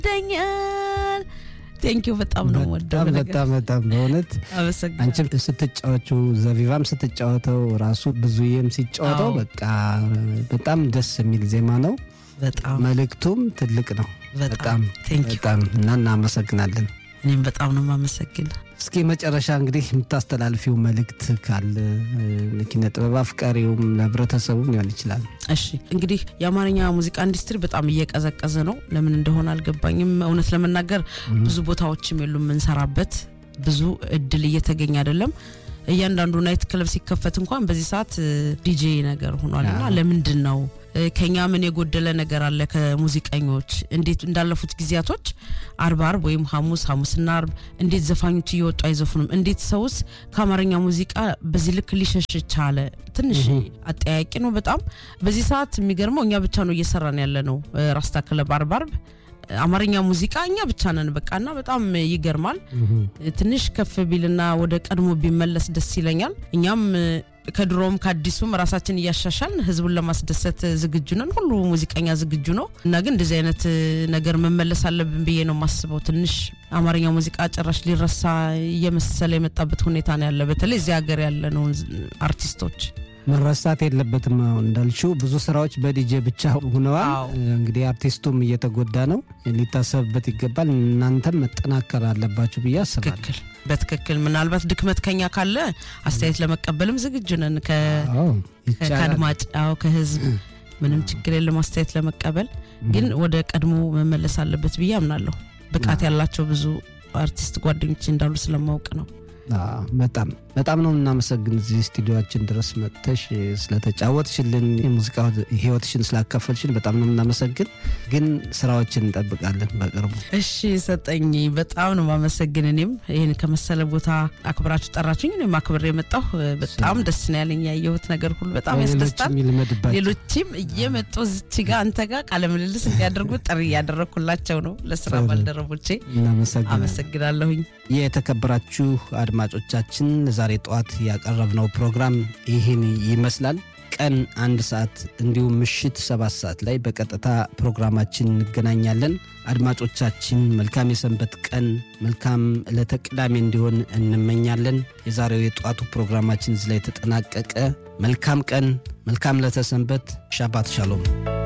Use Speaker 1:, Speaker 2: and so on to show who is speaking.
Speaker 1: ደኛል ቴንኪው በጣም ነው ወደው
Speaker 2: በጣም በጣም በጣም በእውነት
Speaker 1: አመሰግናለሁ።
Speaker 2: አንቺም ስትጫወቹ ዘቢባም ስትጫወተው ራሱ ብዙዬም ሲጫወተው
Speaker 1: አዎ።
Speaker 2: በቃ በጣም ደስ የሚል ዜማ ነው።
Speaker 1: በጣም
Speaker 2: መልእክቱም ትልቅ ነው።
Speaker 1: በጣም
Speaker 2: በጣም
Speaker 1: ቴንኪው
Speaker 2: በጣም እና እናመሰግናለን።
Speaker 1: እኔም በጣም ነው የማመሰግን።
Speaker 2: እስኪ መጨረሻ እንግዲህ የምታስተላልፊው መልእክት ካለ እ፣ ኪነ ጥበብ አፍቃሪውም ለህብረተሰቡም ሊሆን ይችላል።
Speaker 1: እሺ እንግዲህ የአማርኛ ሙዚቃ ኢንዱስትሪ በጣም እየቀዘቀዘ ነው። ለምን እንደሆነ አልገባኝም። እውነት ለመናገር ብዙ ቦታዎችም የሉም የምንሰራበት፣ ብዙ እድል እየተገኘ አይደለም። እያንዳንዱ ናይት ክለብ ሲከፈት እንኳን በዚህ ሰዓት ዲጄ ነገር ሆኗል እና
Speaker 2: አዎ።
Speaker 1: ለምንድን ነው እ፣ ከኛ ምን የጎደለ ነገር አለ? ከሙዚቀኞች እንዴት እንዳለፉት ጊዜያቶች አርብ አርብ ወይም ሐሙስ ሐሙስና አርብ እንዴት ዘፋኞች እየወጡ አይዘፍኑም? እንዴት ሰውስ ከአማርኛ ሙዚቃ በዚህ ልክ ሊሸሽ ቻለ? ትንሽ አጠያቂ ነው በጣም በዚህ ሰዓት የሚገርመው እኛ ብቻ ነው እየሰራን ያለ ነው። እ፣ ራስታ ክለብ አርብ አርብ አማርኛ ሙዚቃ እኛ ብቻ ነን በቃና በጣም ይገርማል። ትንሽ ከፍ ቢልና ወደ ቀድሞ ቢመለስ ደስ ይለኛል። እኛም እ፣ ከድሮም ከአዲሱም ራሳችን እያሻሻልን ህዝቡን ለማስደሰት ዝግጁ ነን። ሁሉ ሙዚቀኛ ዝግጁ ነው እና ግን እንደዚህ አይነት እ፣ ነገር መመለስ አለብን ብዬ ነው የማስበው። ትንሽ አማርኛ ሙዚቃ ጭራሽ ሊረሳ እየመሰለ የመጣበት ሁኔታ ነው ያለ፣ በተለይ እዚህ ሀገር ያለነው አርቲስቶች
Speaker 2: መረሳት የለበትም። አሁን እንዳልሽው ብዙ ስራዎች በዲጄ ብቻ ሆነዋል።
Speaker 1: አዎ።
Speaker 2: እንግዲህ አርቲስቱም እየተጎዳ ነው፣ ሊታሰብበት ይገባል። እናንተም መጠናከር አለባችሁ ብዬ አስባለሁ።
Speaker 1: ትክክል፣ በትክክል ምናልባት ድክመት ከኛ ካለ አስተያየት ለመቀበልም ዝግጁ ነን ከ
Speaker 2: አዎ ይቻላል።
Speaker 1: ከአድማጭ አዎ ከህዝብ ምንም ችግር የለም አስተያየት ለመቀበል ግን ወደ ቀድሞ መመለስ አለበት ብዬ አምናለሁ ብቃት ያላቸው ብዙ አርቲስት ጓደኞች እንዳሉ ስለማወቅ ነው
Speaker 2: አዎ፣ በጣም በጣም ነው እናመሰግን እዚህ ስቱዲዮችን ድረስ መጥተሽ ስለተጫወትሽልን የሙዚቃ ህይወትሽን ስላካፈልሽን በጣም ነው እናመሰግን። ግን ስራዎችን እንጠብቃለን በቅርቡ።
Speaker 1: እሺ ሰጠኝ በጣም ነው ማመሰግን እኔም ይህን ከመሰለ ቦታ አክብራችሁ ጠራችሁኝ እኔም አክብሬ የመጣሁ በጣም ደስ ነው ያለኝ ያየሁት ነገር ሁሉ በጣም ያስደስታል
Speaker 2: ሌሎችም ይልመድባቸው።
Speaker 1: ሌሎችም እየመጡ ዝች ጋር አንተ ጋር ቃለ ምልልስ እንዲያደርጉ ጥሪ እያደረግኩላቸው ነው ለስራ
Speaker 2: ጥሩ።
Speaker 1: ባልደረቦቼ
Speaker 2: እናመሰግናለን።
Speaker 1: አመሰግናለሁኝ
Speaker 2: የተከበራችሁ አድማጮቻችን ዛሬ ጠዋት ያቀረብነው ፕሮግራም ይህን ይመስላል። ቀን አንድ ሰዓት እንዲሁም ምሽት ሰባት ሰዓት ላይ በቀጥታ ፕሮግራማችን እንገናኛለን። አድማጮቻችን መልካም የሰንበት ቀን፣ መልካም ዕለተ ቅዳሜ እንዲሆን እንመኛለን። የዛሬው የጠዋቱ ፕሮግራማችን እዚህ ላይ ተጠናቀቀ። መልካም ቀን፣ መልካም ዕለተ ሰንበት። ሻባት ሻሎም